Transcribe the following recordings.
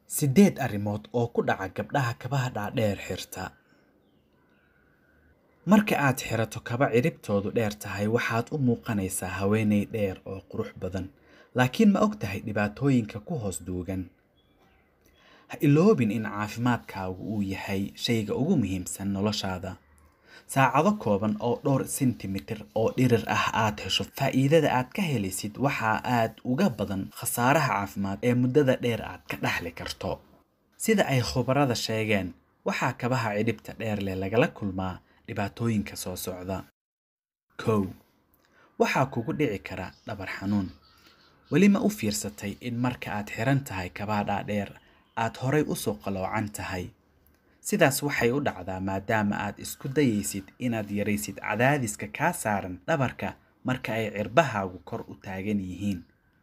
Siddeed arrimood oo ku dhaca gabdhaha kabaha dhaadheer xirta. Marka aad xirato kaba ciribtoodu dheer tahay waxaad u muuqanaysaa haweeney dheer oo qurux badan laakiin ma ogtahay dhibaatooyinka ku hoos duugan ha iloobin in caafimaadkaagu uu yahay shayga ugu muhiimsan noloshaada saacado kooban oo dhowr sentimitir oo dhirir ah aad hesho faa'iidada aad ka helaysid waxaa aad uga badan khasaaraha caafimaad ee muddada dheer aad ka dhaxli karto sida ay khubarada sheegeen waxaa kabaha cidhibta dheer leh lagala kulmaa dhibaatooyinka soo socda kow waxaa kugu dhici kara dhabar xanuun weli ma u fiirsatay in marka aad xiran tahay kabaha dhaadheer aad horay usoo qaloocan tahay sidaas waxay u dhacdaa maadaama aad isku dayaysid inaad yaraysid cadaadiska kaa saaran dhabarka marka ay cirbahaagu kor u taagan yihiin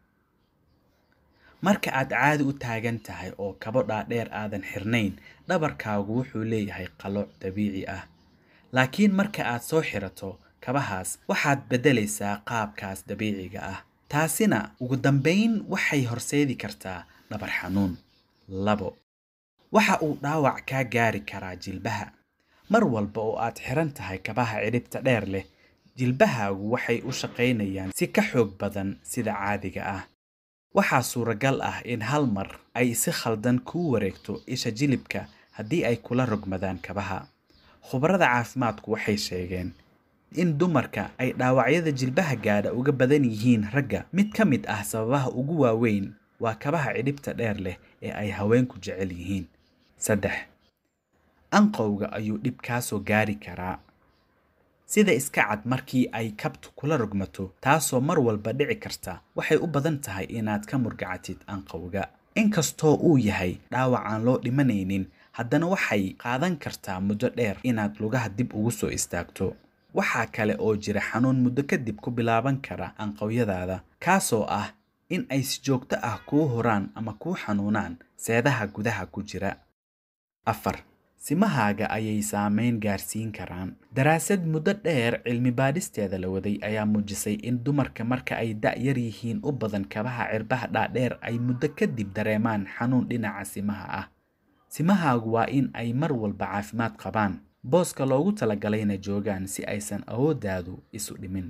marka aad caadi u taagan tahay oo kabo dhaadheer aadan xirnayn dhabarkaagu wuxuu leeyahay qalooc dabiici ah laakiin marka aad soo xirato kabahaas waxaad beddelaysaa qaabkaas dabiiciga ah taasina ugu dambayn waxay horseedi kartaa dhabar xanuun labo waxa uu dhaawac kaa gaari karaa jilbaha mar walba oo aad xiran tahay kabaha cidhibta dheer leh jilbahaagu waxay u shaqaynayaan si ka xoog badan sida caadiga ah waxaa suuragal ah in hal mar ay si khaldan kuu wareegto isha jilibka haddii ay kula rogmadaan kabaha khubarada caafimaadku waxay sheegeen in dumarka ay dhaawacyada jilbaha gaadha uga badan yihiin ragga mid ka mid ah sababaha ugu waaweyn waa kabaha cidhibta dheer leh ee ay haweenku jecel yihiin saddex anqowga ayuu dhib kaa soo gaari karaa sida iska cad markii ay kabtu kula rogmato taasoo mar walba dhici karta waxay u badan tahay inaad ka murgacatid anqowga inkastoo uu yahay dhaawac aan loo dhimanaynin haddana waxay qaadan kartaa muddo dheer inaad lugaha dib ugu soo istaagto waxaa kale oo jira xanuun muddo kadib ku bilaaban kara anqowyadaada kaasoo ah in ay si joogto ah kuu horaan ama kuu xanuunaan seedaha gudaha ku jira afar simahaaga ayay saameyn gaarsiin karaan daraasad muddo dheer cilmi baadhisteeda la waday ayaa muujisay in dumarka marka ay da' yar yihiin u badan kabaha cirbaha dhaadheer ay muddo kadib dareemaan xanuun dhinaca simaha ah simahaagu waa in ay mar walba caafimaad qabaan booska loogu talagalayna joogaan si aysan awooddaadu isu dhimin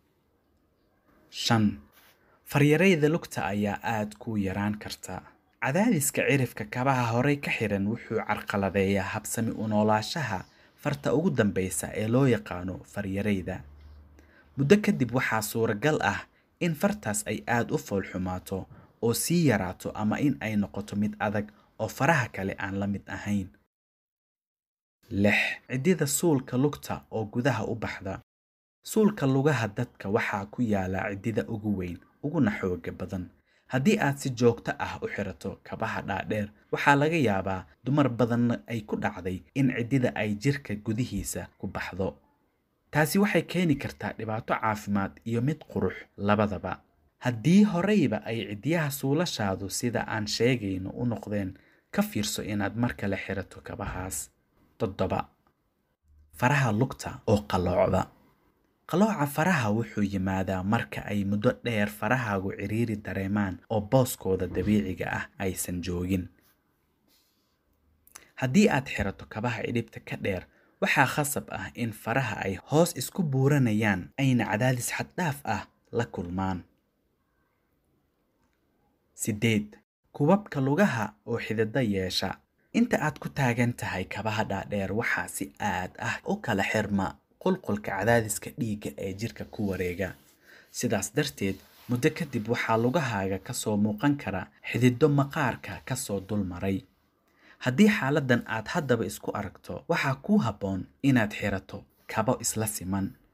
shan faryarayda lugta ayaa aad kuu yaraan karta cadaadiska cirifka kabaha horey ka xiran wuxuu carqaladeeyaa habsami u noolaashaha farta ugu dambaysa ee loo yaqaano faryarayda muddo kadib waxaa suuragal ah in fartaas ay aad u foolxumaato oo sii yaraato ama in ay noqoto mid adag oo faraha kale aan la mid ahayn lix ciddida suulka lugta oo gudaha u baxda suulka lugaha dadka waxaa ku yaala ciddida ugu weyn uguna xooga badan haddii aad si joogto ah u xirato kabaha dhaadheer waxaa laga yaabaa dumar badanna ay ku dhacday in ciddida ay jirka gudihiisa ku baxdo taasi waxay keeni kartaa dhibaato caafimaad iyo mid qurux labadaba haddii horeyba ay ciddiyaha suulashaadu sida aan sheegayno u noqdeen ka fiirso inaad mar kale xirato kabahaas toddoba faraha lugta oo qalloocda qalooca faraha wuxuu yimaadaa marka ay muddo dheer farahaagu ciriiri dareemaan oo booskooda dabiiciga ah aysan joogin haddii aad xirato kabaha cidhibta ka dheer waxaa khasab ah in faraha ay hoos isku buuranayaan ayna cadaadis xaddhaaf ah la kulmaan sideed kubabka lugaha oo xidida yeesha inta aad ku taagan tahay kabaha dhaadheer waxaa si aad ah u kala xirma qulqulka cadaadiska dhiigga ee jirka ku wareega sidaas darteed muddo kadib waxaa lugahaaga ka soo muuqan kara xidido maqaarka ka soo dul maray haddii xaaladdan aad haddaba isku aragto waxaa kuu habboon inaad xirato kabo isla siman